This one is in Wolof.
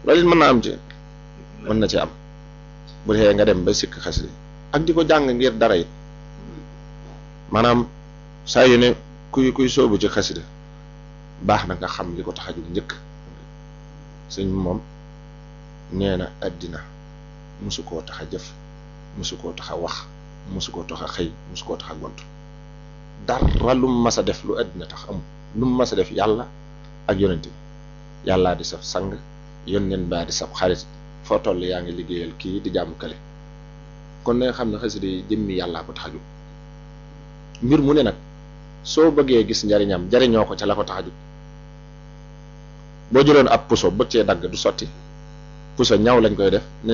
loolu it mën naa am ci mën na ci am bu dee nga dem ba sikk xasida ak di ko jàng ngir dara it maanaam saa yu ne kuy kuy soobu ci xasida baax na nga xam li ko tax a jóg njëkk sëñ moom nee na àddina mosu koo tax a jëf mosu koo tax a wax mosu koo tax a xëy mosu koo tax a gont dara lu mu mas a def lu àddina tax amul lu mu mas a def yàlla ak yonent bi yàllaa di saf sang yónneen baa di sab xarit foo toll yaa ngi liggéeyal kii di jàmm kale kon na nga xam ne xasida yi jëmmi yàllaa ko tax a jóg mbir mu ne nag soo bëggee gis njariñam jariñoo ko ca la ko tax a jóg boo jëloon ab puso bëgg cee dagg du sotti puso ñaw lañ koy def ne